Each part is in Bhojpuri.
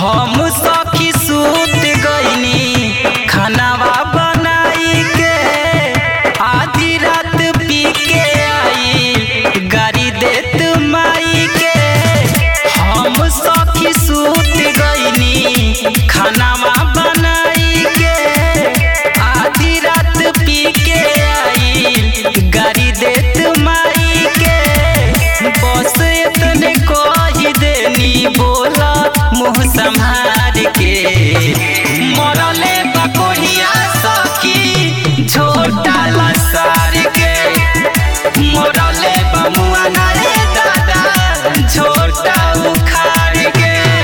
हम सखी सूत गईनी खानावा बनाई के आधी रात पी के आई गाड़ी देत माई के हम सखी सूत गईनी खानावा बनाई के आधी रात पी के आई गाड़ी देत माई के बस इतने कही देनी बोला मुँह संभार के मरले बकोढ़िया सखी झोटा लसार के मरले बमुआ नारे दादा झोटा उखाड़ के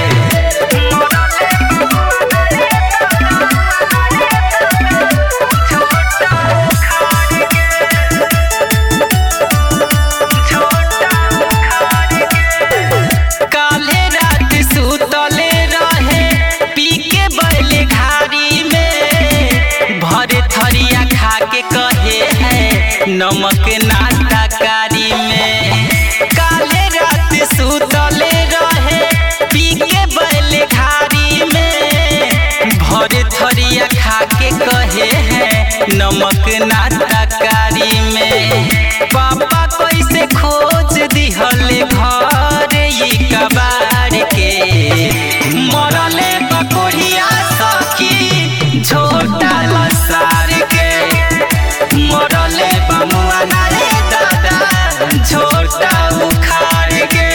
काले रात सुतले रहे पी के बैले घारी में भरे थरिया खा के कहे है नमक नाटा कारी में काले रात सुतले रहे पी के बैले घारी में भरे थरिया खा के कहे है नमक नाटा कारी में पापा कैसे खोज दिहले घर ई कबाड़ के मरले बकोढ़िया सखी झोटा लसार के मरले बमुआ नारे दादा झोटा उखाड़ के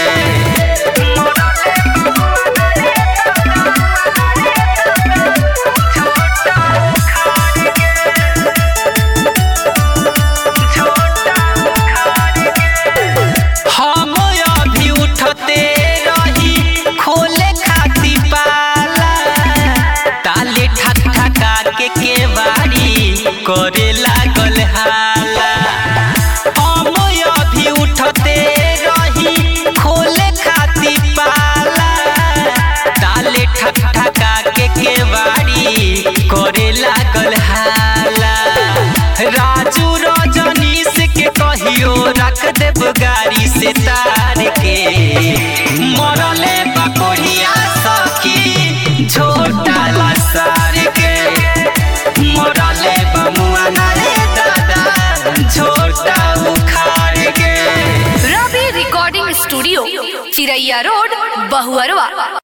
हम अभी उठते रही खोले खाती पाला ताले ठक ठका के केवाड़ी करे लागल हाला हम अभी उठते रही खोले खाती पाला ताले ठक ठका के केवाड़ी करे लागल हाला राजू रजनीश के कहियो रख देब गाड़ी से तार के मरले बकोढ़िया सखी झोटा लसार के मरले बमुआ नारे दादा झोटा उखाड़ के Ravi recording studio Chiraiya road Bahuarwa